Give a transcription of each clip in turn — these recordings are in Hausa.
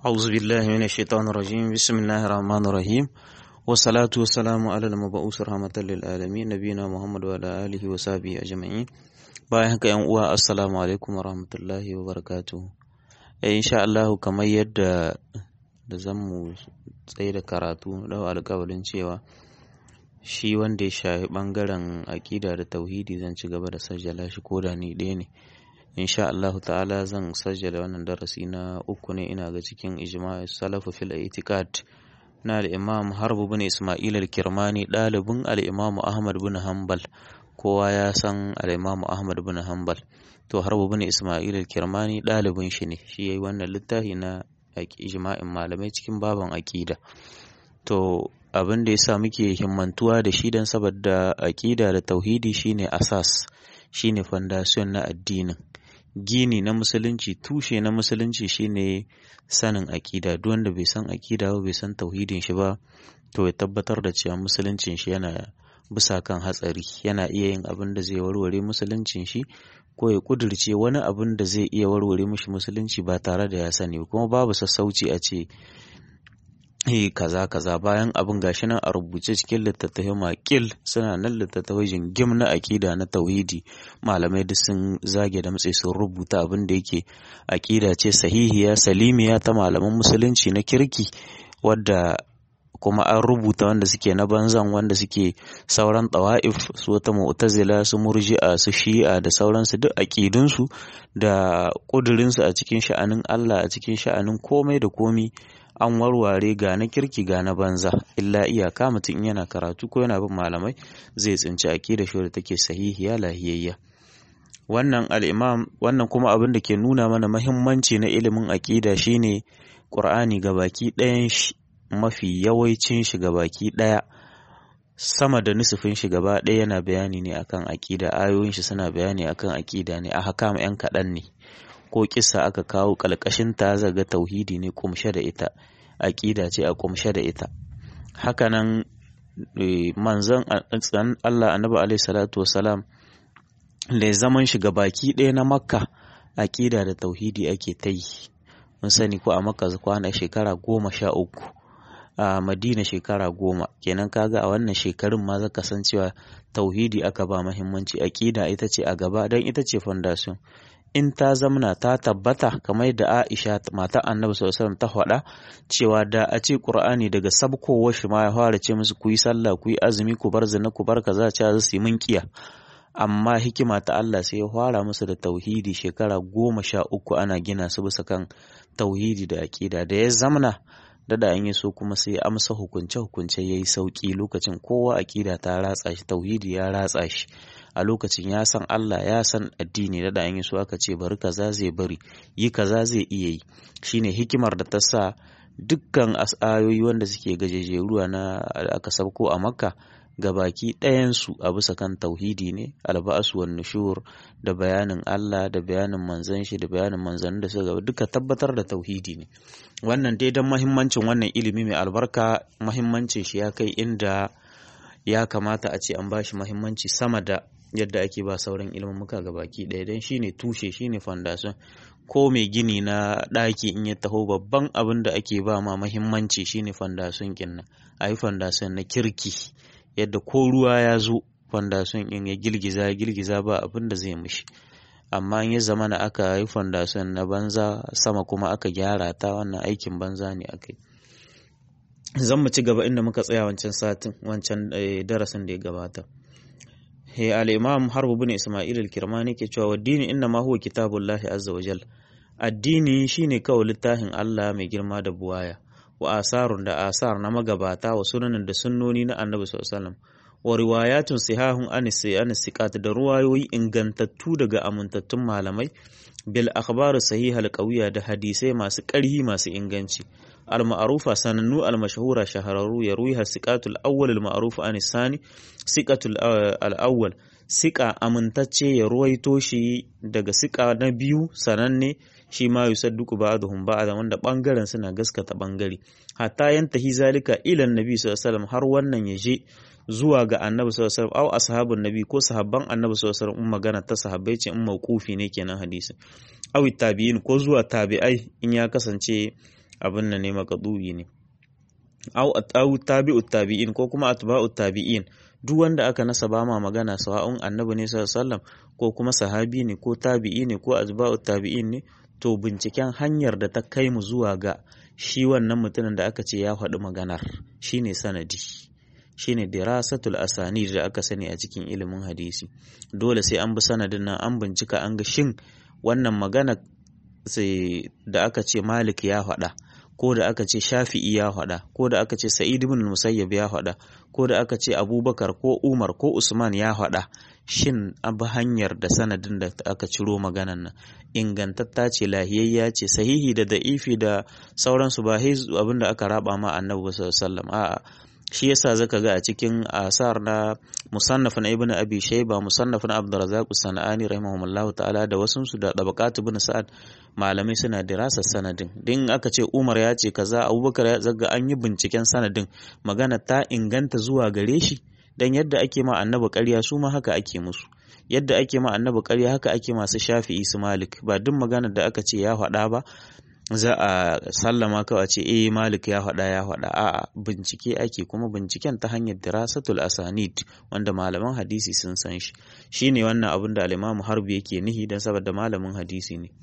أعوذ بالله من الشيطان الرجيم بسم الله الرحمن الرحيم والصلاة والسلام على المبعوث رحمة للعالمين نبينا محمد وعلى آله وصحبه أجمعين bayan haka yan uwa assalamu alaikum wa rahmatullahi wa barakatuhu eh insha Allah kamar yadda da zan mu tsaye da karatu da alƙawarin cewa shi wanda ya shafi bangaren aƙida da tauhidi zan ci gaba da sajjala shi ko da ni ɗaya ne insha Allah ta'ala zan sajjala wannan darasi na uku ne ina ga cikin ijma'i salafu fil itiqad na al-imam harbu bin isma'il al-kirmani ɗalibin al-imam ahmad bin hanbal kowa ya san al-imam ahmad bin hanbal to harbu bin isma'il al-kirmani ɗalibin shi ne shi yayi wannan littafi na ijma'in malamai cikin baban aqida to abin da yasa muke himmantuwa da shi dan saboda aqida da tauhidi shine asas shine foundation na addinin gini na musulunci tushe na musulunci shine sanin aƙida duk wanda bai san aƙida ba bai san tauhidin shi ba to ya tabbatar da cewa musuluncin shi yana bisa kan hatsari yana iya yin abin da zai warware musuluncin shi ko ya kudirce wani abin da zai iya warware mishi musulunci ba tare da ya sani kuma babu sassauci a ce eh kaza kaza bayan abin gashi nan a rubuce cikin littattafai makil suna nan littattafai jingim na akida na tauhidi malamai duk sun zage da matsayi sun rubuta abin da yake akida ce sahihiya salimiya ta malaman musulunci na kirki wadda kuma an rubuta wanda suke na banzan wanda suke sauran tawa'if su wata mu'tazila su murji'a su shi'a da sauransu duk aƙidunsu da ƙudurinsu a cikin sha'anin Allah a cikin sha'anin komai da komi an warware ga na kirki ga na banza illa iyaka mutum yana karatu ko yana bin malamai zai tsinci aƙida shi da take sahihiya lahiyayya wannan al'imam wannan kuma abin da ke nuna mana mahimmanci na ilimin aƙida shine ƙur'ani ga baki ɗayan shi mafi yawancin shi baki ɗaya sama da nusufin shi gaba ɗaya yana bayani ne akan aƙida ayoyin shi suna bayani akan aƙida ne a haka yan kaɗan ne ko kissa aka kawo ƙalƙashin ta zaga tauhidi ne kumshe da ita aƙida ce a kumshe da ita hakanan manzon Allah annabi alaihi salatu wasalam da zaman shi baki ɗaya na makka aƙida da tauhidi ake ta yi mun sani ko a makka kwana shekara goma sha uku a madina shekara goma kenan kaga a wannan shekarun ma zaka san cewa tauhidi aka ba mahimmanci aƙida ita ce a gaba don ita ce foundation in ta zamna ta tabbata kamar da Aisha mata Annabi sallallahu alaihi ta faɗa cewa da a ce Qur'ani daga sabkowar shi ma ya fara ce musu ku yi sallah ku yi azumi ku bar zina ku bar kaza ce za su yi minkiya amma hikima ta Allah sai ya fara musu da tauhidi shekara goma sha uku ana gina su bisa kan tauhidi da aƙida da ya zamna da an yi so kuma sai ya amsa hukunce hukunce ya yi sauƙi lokacin kowa aƙida ta ratsa shi tauhidi ya ratsa shi a lokacin ya san Allah ya san addini da an yi so aka ce bari kaza zai bari yi kaza zai iya yi shine hikimar da ta sa dukkan ayoyi wanda suke gajejeruwa na aka sabko a makka gabaki ɗayansu a bisa kan tauhidi ne alba'asu wan nushur da bayanin Allah da bayanin manzan shi da bayanin manzannin da suka duka tabbatar da tauhidi ne wannan dai don mahimmancin wannan ilimi mai albarka mahimmancin shi ya kai inda ya kamata a ce an bashi mahimmanci sama da yadda ake ba sauran ilmumuka gabaki ɗaya don shine tushe shine foundation ko mai gini na ɗaki in ya taho babban abin da ake ba ma mahimmanci shine foundation kinnan a yi foundation na kirki yadda ko ruwa ya zo fondation in ya girgiza girgiza ba abin da zai mishi amma in ya zama na aka yi fondation na banza sama kuma aka gyara ta wannan aikin banza ne aka yi zan mu ci gaba inda muka tsaya wancan satin wancan darasin da ya gabata he al-imam harbu bin isma'il al-kirmani ke cewa waddini inna ma huwa kitabullahi azza wa jal addini shine kawai littafin Allah mai girma da buwaya wa asarun da asar na magabata wa sunanin da sunnoni na annabi sallallahu wa riwayatun sihahun anisi anisiqat da ruwayoyi ingantattu daga amintattun malamai bil akhbar sahiha al da hadisai masu ƙarhi masu inganci al ma'rufa sanannu al mashhura shahararru ya ruwiha siqatul awwal al ma'ruf an sani siqatul al awwal siqa amintacce ya ruwaito shi daga siqa na biyu sananne shi ma yusadduqu ba'dhum ba'da wanda bangaren suna gaskata bangare hatta yantahi zalika ila annabi sallallahu alaihi wasallam har wannan ya je zuwa ga annabi sallallahu alaihi wasallam au ashabun nabi ko sahabban annabi sallallahu alaihi wasallam magana ta sahabbai ce in mauqufi ne kenan hadisi aw tabi'in ko zuwa tabi'ai in ya kasance abin nan ne maqdu'i ne au au tabi'u tabi'in ko kuma atba'u tabi'in duk wanda aka nasaba ma magana sawa'un annabi ne sallallahu alaihi wasallam ko kuma sahabi ne ko tabi'i ne ko atba'u tabi'in ne to binciken hanyar da ta kai mu zuwa ga shi wannan mutumin da aka ce ya faɗi maganar shine sanadi shine dirasatul asani da aka sani a cikin ilimin hadisi dole sai an bi sanadin nan an bincika an ga shin wannan magana sai da aka ce malik ya faɗa ko da aka ce shafi'i ya faɗa ko da aka ce sa'id ibn musayyab ya faɗa ko da aka ce abubakar ko umar ko usman ya faɗa shin abu hanyar da sanadin da aka ciro maganan nan ingantatta ce lahiyayya ce sahihi da da'ifi da sauransu ba abin da aka raba ma annabi sallallahu alaihi wasallam a'a shi yasa zaka ga a cikin asar na musannaf na ibnu abi shayba musannaf na abdurrazzaq sanani rahimahumullahu ta'ala da wasu su da tabaqat ibn sa'ad malamai suna dirasa sanadin din aka ce umar ya ce kaza abubakar ya zaga an yi binciken sanadin magana ta inganta zuwa gare shi dan yadda ake ma annabi ƙarya su ma haka ake musu yadda ake ma annabi ƙarya haka ake masu shafi'i su malik ba duk maganar da aka ce ya faɗa ba za a sallama kawai ce eh malik ya faɗa ya faɗa a'a bincike ake kuma binciken ta hanyar dirasatul asanid wanda malaman hadisi sun san shi shine wannan abin da al-imamu harbi yake nihi dan saboda malamin hadisi ne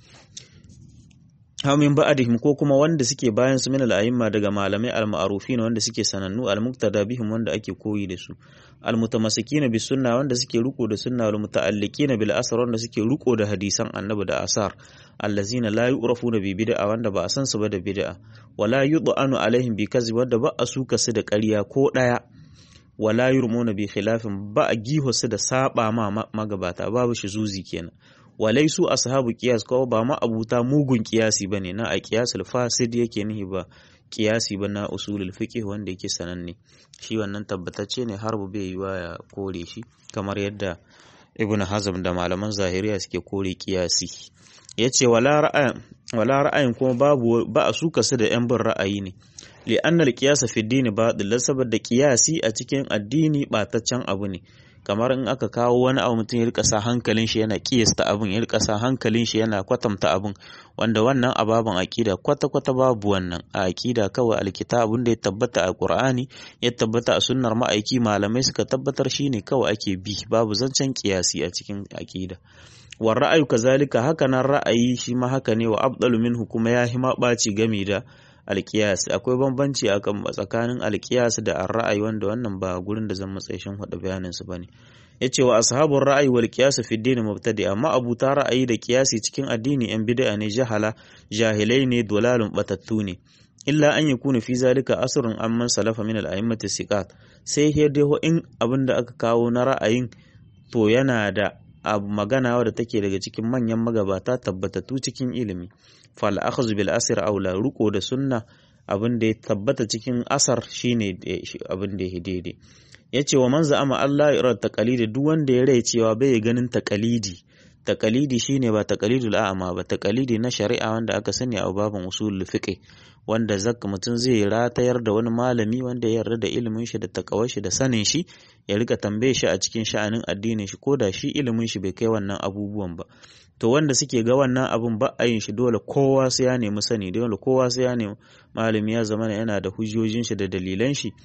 min ba'dihim ko kuma wanda suke bayan su min al-a'imma daga malamai al-ma'rufin wanda suke sanannu al-muqtada bihim wanda ake koyi da su al-mutamassikina bis sunna wanda suke riko da sunna wal muta'alliqina bil asar wanda suke riko da hadisan annabi da asar allazina la yu'rafuna bi bid'a wanda ba a san su ba da bid'a wala yud'anu alaihim bi kazib wanda ba a suka su da ƙarya ko daya wala yurmuna bi khilafin ba a giho su da saba ma magabata babu shi zuzi kenan walai su ashabu qiyas ko ba ma abuta mugun qiyasi bane na a qiyasul fasid yake nihi ba qiyasi ba na usulul fiqh wanda yake sananne shi wannan tabbatacce ne har bai yiwa ya kore shi kamar yadda ibn hazm da malaman zahiriya suke kore qiyasi yace wala ra'ayin wala ra'ayin kuma babu ba a suka su da yan bin ra'ayi ne li annal qiyasa fi dini batil saboda qiyasi a cikin addini bataccen abu ne kamar in aka kawo wani abu mutum ya rika sa hankalin shi yana kiyasta abin ya rika sa hankalin shi yana kwatanta abin wanda wannan ababen akida kwata kwata babu wannan a akida kawai alkita abin da ya tabbata a qur'ani ya tabbata a sunnar ma'aiki malamai suka tabbatar shine kawai ake bi babu zancen kiyasi a cikin akida wa ra'ayu kazalika haka nan ra'ayi shi ma haka ne wa abdalu minhu kuma ya hima ɓaci game da alkiyas akwai bambanci a tsakanin alkiyas da ra'ayi wanda wannan ba gurin da zan matsayi shin hada bayanin su bane yace wa ashabur ra'ayi wal qiyas fi din mubtadi amma abuta ra'ayi da qiyasi cikin addini yan bid'a ne jahala jahilai ne dolalun batattu ne illa an yakuna fi zalika asrun amman salafa min al-a'immati siqat sai dai in abinda aka kawo na ra'ayin to yana da abu magana wadda take daga cikin manyan magabata tabbatattu cikin ilimi fal akhdhu bil asr aula ruko da sunna abin da ya tabbata cikin asar shine abin da ya daidai yace wa man za'ama Allah ya taqalidi duk wanda ya rai cewa bai ganin taqalidi taqalidi shine ba taqalidul a'ma ba taqalidi na shari'a wanda aka sani a babin usul fiqh wanda zakka mutum zai ratayar da wani malami wanda ya yarda da ilimin shi da takawar shi da sanin shi ya rika tambaye shi a cikin sha'anin addinin shi ko da shi ilimin shi bai kai wannan abubuwan ba to wanda suke ga wannan abun ba a yin shi dole kowa sai ya nemi sani dole kowa sai ya nemi malami ya zama yana da hujjojin shi da dalilan shi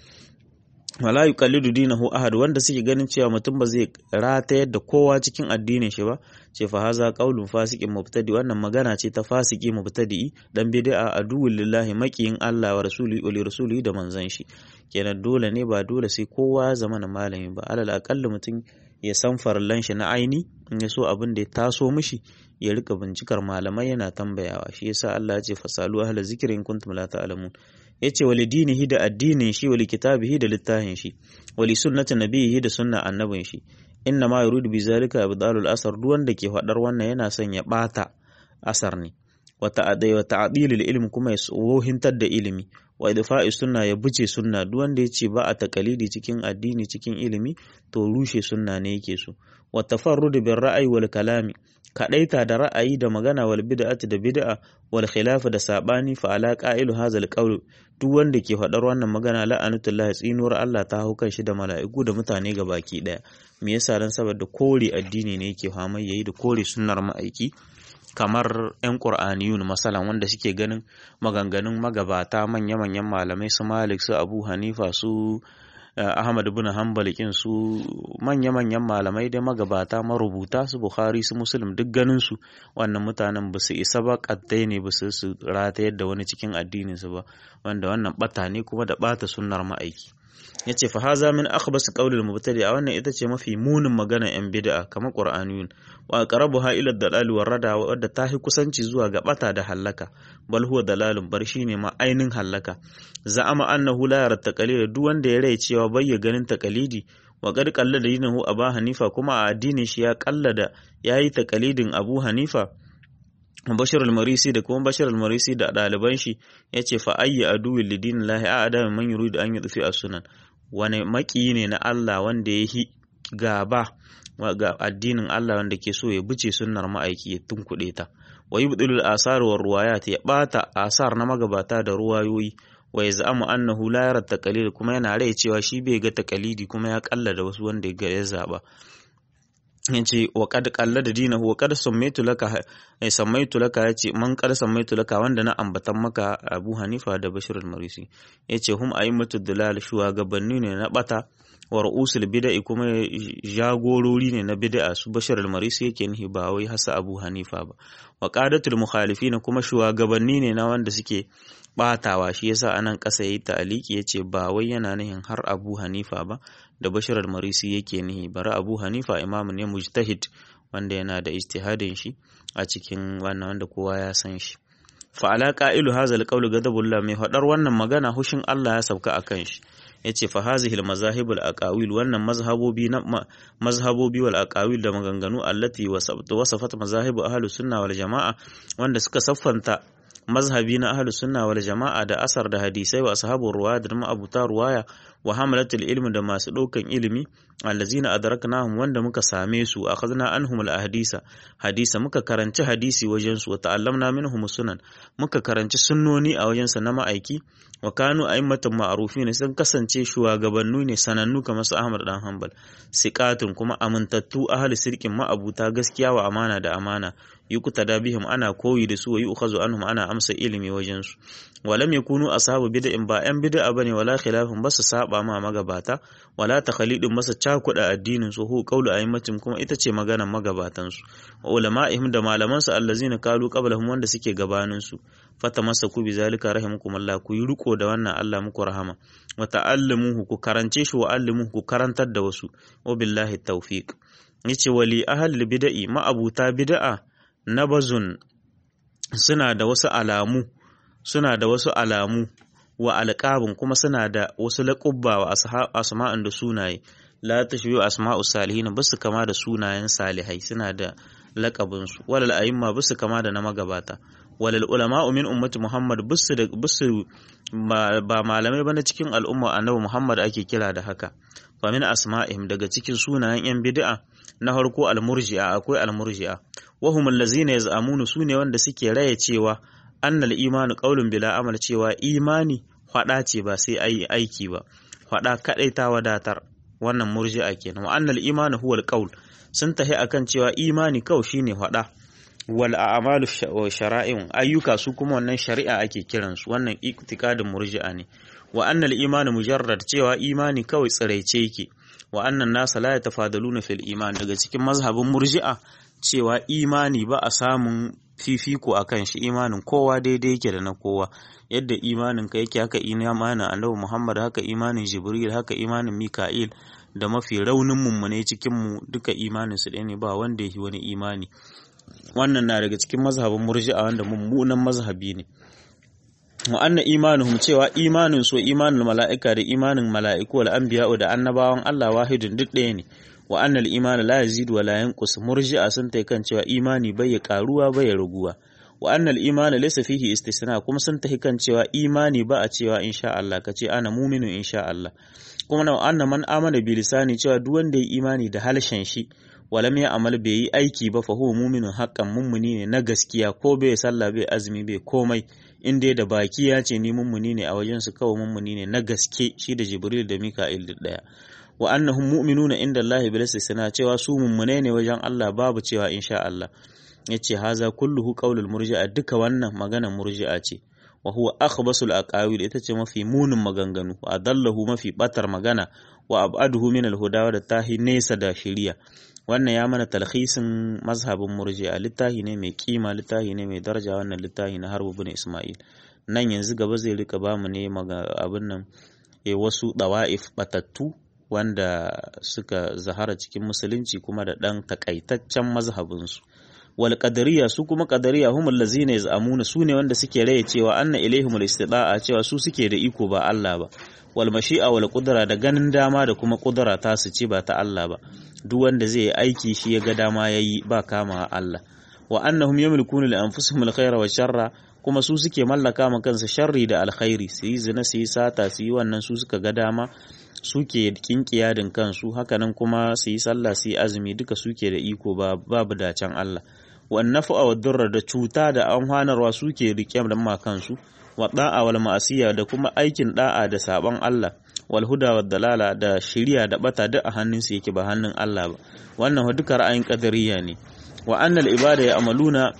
wala yuqallidu dinahu ahad wanda suke ganin cewa mutum ba zai ratayar da kowa cikin addinin shi ba ce fa haza qaulun fasiqin mubtadi wannan magana ce ta fasiki mubtadi dan bid'a aduwwul lillahi maqiyin Allah wa rasuli wa rasuli da manzon shi kenan dole ne ba dole sai kowa ya zama na malami ba alal aqalli mutum ya san farallan shi na aini in ya so abin da ya taso mishi ya rika bincikar malamai yana tambayawa shi yasa Allah ya ce fasalu ahla zikri in kuntum la ta'lamun yace wali dinihi da addinin shi wali kitabihi da littafin shi wali sunnati nabiyihi da sunna annabin shi inna ma yuridu bi zalika ibdalul asar duk wanda ke fadar wannan yana son ya bata asar ne wa ta'adai wa ta'dilil ilm kuma ya wohintar da ilimi wa idfa'i sunna ya buce sunna duk wanda ya ce ba a takalidi cikin addini cikin ilimi to rushe sunna ne yake so wa tafarrud bil ra'ayi wal kalami kadaita da ra'ayi da magana wal bid'ati da bid'a wal khilaf da sabani fa ala qa'ilu hazal qawl duk wanda ke faɗar wannan magana la'anatullahi tsinuwar Allah ta hau kan shi da mala'iku da mutane ga baki daya me yasa dan saboda kore addini ne yake hamai yayi da kore sunnar ma'aiki kamar 'yan ƙur'aniyun masalan wanda suke ganin maganganun magabata manya-manyan malamai su malik su abu hanifa su ahmad bin hanbal kin su manya-manyan malamai da magabata marubuta su bukhari su muslim duk ganin su wannan mutanen ba su isa ba kaddai ne ba su ratayar da wani cikin addinin su ba wanda wannan bata ne kuma da bata sunnar ma'aiki yace fa haza min akhbas qawlil mubtadi a wannan ita ce mafi munin magana yan bid'a kamar qur'aniyun wa aqrabuha ila dalal wa rada wadda ta hi kusanci zuwa ga bata da hallaka bal huwa dalalun bar shine ma ainin hallaka za'ama annahu la yara taqalid duk wanda ya rai cewa bai ya ganin taqalidi wa qad qallada dinahu abu hanifa kuma a addinin shi ya qallada yayi taqalidin abu hanifa Bashir al-Marisi da kuma Bashir al-Marisi da ɗaliban shi ya ce fa ayyi aduwin lidin lahi a adamin man yuridu an yudfi a sunan wani maki ne na Allah wanda ya yi gaba ga addinin Allah wanda ke so ya buce sunnar ma'aiki ya tunkuɗe ta wa yubdilul asar wa ruwayat ya bata asar na magabata da ruwayoyi wa yaz'amu annahu la yara taqalid kuma yana rai cewa shi bai ga taqalidi kuma ya kallada wasu wanda ya zaba yace wa qad qallada dinahu wa qad sammaitu laka ay sammaitu laka yace man qad sammaitu laka wanda na ambatan maka Abu Hanifa da Bashir al-Marisi yace hum a'immatu dalal shugabanni ne na bata wa ru'usul bid'a kuma jagorori ne na bid'a su Bashir al-Marisi yake nihi ba wai hasa Abu Hanifa ba wa qadatul mukhalifin kuma shugabanni ne na wanda suke batawa shi yasa anan kasa yayi ta'aliki yace ba wai yana nihin har Abu Hanifa ba da Bashir al-Marisi yake nihi bari Abu Hanifa imamu ne mujtahid wanda yana da ijtihadin shi a cikin wannan wanda kowa ya san shi fa ala qa'ilu hadha al-qawl ghadabullah mai fadar wannan magana hushin Allah ya sauka akan shi yace fa hazihi al-mazahib al-aqawil wannan mazhabobi na mazhabobi wal aqawil da maganganu allati wasafat mazahib ahlus sunna wal jamaa wanda suka saffanta mazhabi na ahlus sunna wal jama'a da asar da hadisai wa ashabur ruwaya da ma'abuta ruwaya wa hamalatul ilmi da masu ɗaukan ilimi allazina adraknahum wanda muka same su akhadna anhum al ahdisa hadisa muka karanci hadisi wajen su wa ta'allamna minhum sunan muka karanci sunnoni a wajen sa na ma'aiki wa kanu a'immatan ma'rufin sun kasance shugabannu ne sanannu kamar su Ahmad dan Hanbal siqatun kuma amintattu ahli sirkin ma'abuta gaskiya wa amana da amana yuqtada bihim ana koyi da su wa yu'khazu anhum ana amsa ilimi wajen su walam yakunu ashabu bid'in ba yan bid'a bane wala khilafin basu saba ma magabata wala takhalidin masa cakuda addinin su hu qawlu a'immatin kuma ita ce maganar magabatan su wa ulama'ihim da malaman su allazina kalu qablahum wanda suke gabanin su fatamasaku bi zalika rahimakumullah ku yi riko da wannan Allah muku rahama wa ta'allamuhu ku karance shi wa allimuhu ku karantar da wasu wa billahi tawfiq yace wali ahli bid'i ma'abuta bid'a nabazun suna da wasu alamu suna da wasu alamu wa alƙabin kuma suna da wasu laƙubba wa asma'an da sunaye la tashbihu asma'u salihin basu kama da sunayen salihai suna da laƙabin su walal a'imma basu kama da na magabata walal ulama'u min ummati muhammad basu da basu ba malamai ba na cikin al'umma annabi muhammad ake kira da haka fa min asma'ihim daga cikin sunayen yan bid'a na farko al-murji'a akwai al-murji'a wa hum allazina yaz'amunu sune wanda suke raye cewa annal imanu qaulun bila amal cewa imani hwada ce ba sai ayi aiki ba hwada kadai ta wadatar wannan murji'a kenan wa annal imanu huwa al sun tahi akan cewa imani kawai shine hwada wal a'malu shara'in ayyuka su kuma wannan shari'a ake kiransu wannan iktikadin murji'a ne wa annal imanu mujarrad cewa imani kawai tsiraice yake wa annan nasa la yatafadaluna fil iman daga cikin mazhabin murji'a cewa imani ba a samun fifiko a kan shi imanin kowa daidai yake da na kowa yadda imanin ka yake haka imanin annabi Muhammad haka imanin Jibril haka imanin Mika'il da mafi raunin mummune cikin mu duka imanin su ɗaya ne ba wanda yake wani imani wannan na daga cikin mazhabin murji'a wanda mummunan mazhabi ne wa anna imanuhum cewa imanin su imanin mala'ika da imanin mala'iku wal anbiya'u da annabawan Allah wahidun duk ɗaya ne wa annal imani la yazidu wa la yanqus murji'a sun tai kan cewa imani bai ya karuwa bai ya raguwa wa annal imani laysa fihi istisna kuma sun tai kan cewa imani ba a cewa insha Allah kace ana mu'minu insha Allah kuma na anna man amana bi lisani cewa duk wanda ya imani da halshen shi walam ya amal bai yi aiki ba fa huwa mu'minun haqqan mummuni ne na gaskiya ko bai sallah bai azumi bai komai in dai da baki ya ce ni mummuni ne a wajen su kawai mummuni ne na gaske shi da Jibril da Mika'il duk daya wa annahum mu'minuna inda Allah bil istisna cewa su mummune ne wajen Allah babu cewa insha Allah yace haza kulluhu qaulul murji'a duka wannan maganar murji'a ce wa huwa akhbasul aqawil ita ce mafi munin maganganu wa adallahu mafi batar magana wa ab'aduhu min al-huda da tahi nesa da shiriya wannan ya mana talhisin mazhabin murji'a littahi ne mai kima littahi ne mai daraja wannan littahi na harbu bin isma'il nan yanzu gaba zai rika bamu ne abin nan e wasu dawa'if batattu wanda suka zahara cikin musulunci kuma da ɗan takaitaccen mazhabinsu wal qadariya su kuma qadariya humul lazina yaz'amuna su ne wanda suke raye cewa anna ilaihimul istida'a cewa su suke da iko ba Allah ba wal mashi'a wal qudra da ganin dama da kuma qudra ta su ce ba ta Allah ba duk wanda zai yi aiki shi ya ga dama yayi ba kama Allah wa annahum yamlikuna li anfusihim al khayra wa sharra kuma su suke mallaka ma kansu sharri da alkhairi su yi zina su yi sata su yi wannan su suka ga dama suke kinkiyadin kansu hakanan kuma su yi sallah su yi azumi duka suke da iko babu dacen Allah wannan fa'a wa durra da cuta da amfanarwa suke rike da ma kansu wa da'a wal ma'asiya da kuma aikin da'a da saban Allah wal huda wa dalala da shiriya da bata duk a hannun su yake ba hannun Allah ba wannan duka ra'ayin qadariyya ne wa annal ibada ya amaluna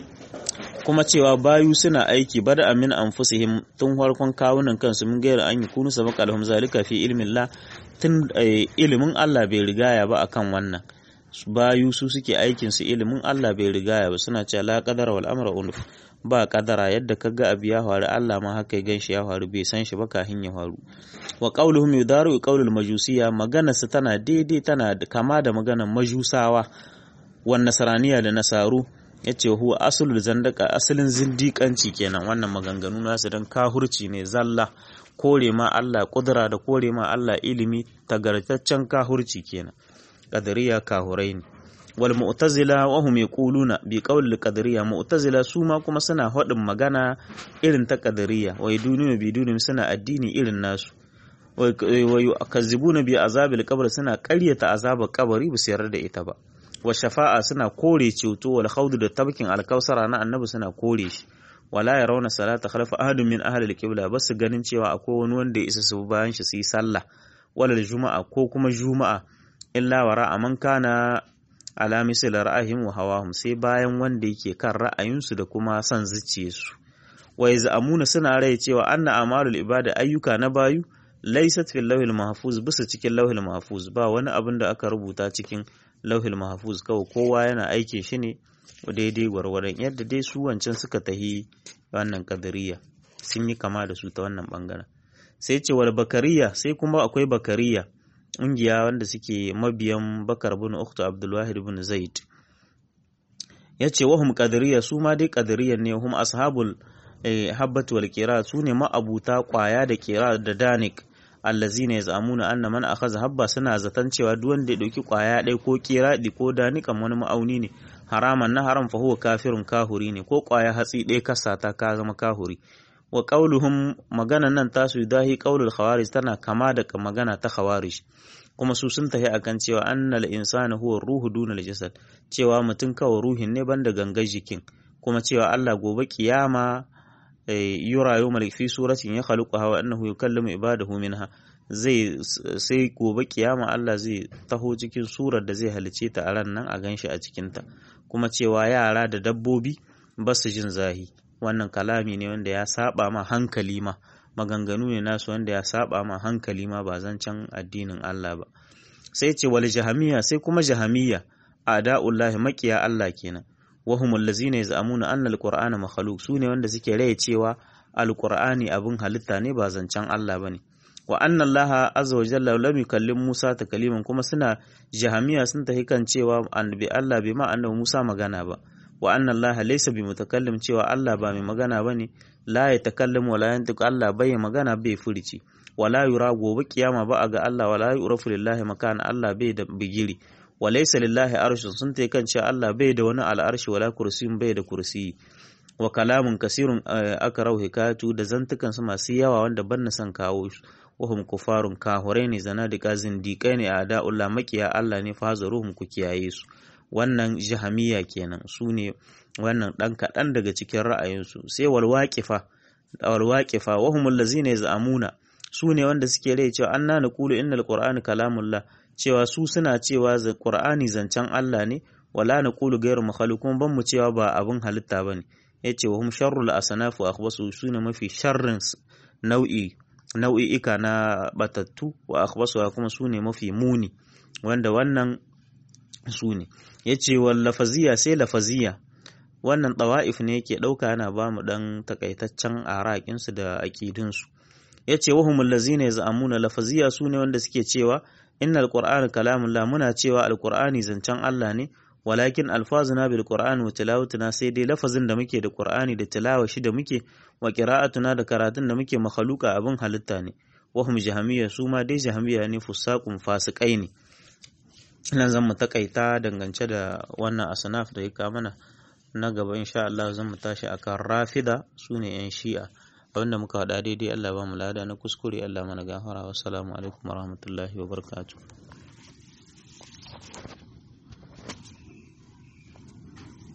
kuma cewa bayu suna aiki bada amin anfusihim tun farkon kawunan kansu mun gaira an yi kunu sabaka alhum zalika fi ilmin la tun ilimin Allah bai rigaya ba akan wannan bayu su suke aikin su ilimin Allah bai rigaya ba suna cewa la qadara wal amra unuf ba kadara yadda kaga abu ya faru Allah ma haka ya ganshi ya faru bai san shi ba kafin ya faru wa qauluhum yudaru qaulul majusiya magana su tana daidai tana kama da maganar majusawa wan nasraniya da nasaru ya ce huwa asulul zandaka asalin zindiƙanci kenan wannan maganganu nasu don kahurci ne zalla kore ma Allah kudura da kore ma Allah ilimi tagartaccen kahurci kenan qadariya kahurai ne wal mu'tazila wa hum yaquluna bi qawli qadariya mu'tazila su ma kuma suna hadin magana irin ta qadariya wa yadunu bi dunum suna addini irin nasu wa yukazzibuna bi azabil qabr suna ƙaryata azabar kabari ba su yarda da ita ba wa shafa'a suna kore ceto wal khawdu da tabkin alkausara na annabi suna kore shi wala yarawna salata khalfa ahadin min ahli alqibla bas ganin cewa akwai wani wanda ya isa su bayan shi su yi sallah wala juma'a ko kuma juma'a illa wara aman kana ala misal ra'ahim wa hawahum sai bayan wanda yake kan ra'ayinsu da kuma son zuciyarsu wa yaz'amuna suna rai cewa anna amalul ibada ayyuka na bayu laysat fil lawhil mahfuz bisa cikin lawhil mahfuz ba wani abin da aka rubuta cikin lauhil mahfuz kawai kowa yana aikin shi ne daidai gwargwadon yadda dai su wancan suka tahi wannan kadariya sun yi kama da su ta wannan bangaren sai ce wal bakariya sai kuma akwai bakariya ƙungiya wanda suke mabiyan bakar bin uktu abdulwahid bin zaid ya ce wahum kadariya su ma dai kadariyan ne hum ashabul habbat wal kira su ne ma'abuta kwaya da kira da danik allazina yaz'amuna anna man akhadha habba suna zaton cewa duk wanda ya dauki kwaya ɗaya ko kiradi ko danikan wani ma'auni ne haraman na haram fa huwa kafirun kahuri ne ko kwaya hatsi ɗaya kasata ka zama kahuri wa qauluhum magana nan tasu dahi qaulul khawarij tana kama da magana ta khawarij kuma su sun tafi akan cewa annal insana huwa ruhu dunal jasad cewa mutum kawai ruhin ne banda gangar jikin kuma cewa Allah gobe kiyama yura yau malik fi suratin ya khaluqa hawa annahu yukallimu ibadahu minha zai sai gobe kiyama Allah zai taho cikin surar da zai halice ta a ran nan a ganshi a cikin ta kuma cewa yara da dabbobi ba su jin zahi wannan kalami ne wanda ya saba ma hankali ma maganganu ne nasu wanda ya saba ma hankali ma ba zancen addinin Allah ba sai ce wal jahamiyya sai kuma jahamiyya a'da'ullahi makiya Allah kenan wahum allazina yaz'amuna anna alqur'ana makhluq sune wanda suke raye cewa alqur'ani abin halitta ne ba zancen Allah bane wa anna Allah azza wa jalla lam yukallim Musa takaliman kuma suna jahamiya sun tafi kan cewa annabi Allah bai ma annabi Musa magana ba wa anna Allah laysa bi mutakallim cewa Allah ba mai magana bane la ya takallam wala yantiq Allah bai magana bai furici wala yura gobe kiyama ba a ga Allah wala yurafu lillahi makana Allah bai da bigiri wa laysa lillahi arshun sun tai kan cewa Allah bai da wani al'arshi wala kursiyin bai da kursiyi wa kalamun kasirun aka rau hikayatu da zantukan su masu yawa wanda ban na son kawo su wahum kufarun kahurai ne zana da kazin dikai ne a da'ullah makiya Allah ne fa hazaruhum ku kiyaye su wannan jahamiya kenan su ne wannan dan kaɗan daga cikin ra'ayinsu sai wal waqifa wal waqifa wahum allazina yaz'amuna su ne wanda suke rai cewa anna naqulu innal qur'ana kalamullah cewa su suna cewa qur'ani zancen Allah ne wala naqulu ghayru makhluq kuma ban mu cewa ba abin halitta bane yace wa hum sharrul asnaf wa akhbasu sune mafi sharrin nau'i nau'i'ika na batattu wa akhbasu kuma sune mafi muni wanda wannan sune yace wal lafaziya sai lafaziya wannan tawa'if ne yake dauka yana ba mu dan takaitaccen arakin su da aqidun su yace wa humul ladzina yaz'amuna lafaziya sune wanda suke cewa innal qur'ana kalamullah muna cewa alqur'ani zancen Allah ne walakin alfazuna bil qur'ani wa tilawatuna sai dai lafazin da muke da qur'ani da tilawa shi da muke wa qira'atuna da karatun da muke makhluqa abin halitta ne wa hum jahamiyya su ma dai jahamiyya ne fusaqun fasikai ne nan zan mu takaita dangance da wannan asnaf da ya mana na gaba insha Allah zan mu tashi akan rafida sune yan shi'a abinda muka faɗa daidai Allah ba mu lada na kuskure Allah mana gafara wassalamu alaikum warahmatullahi wabarakatuh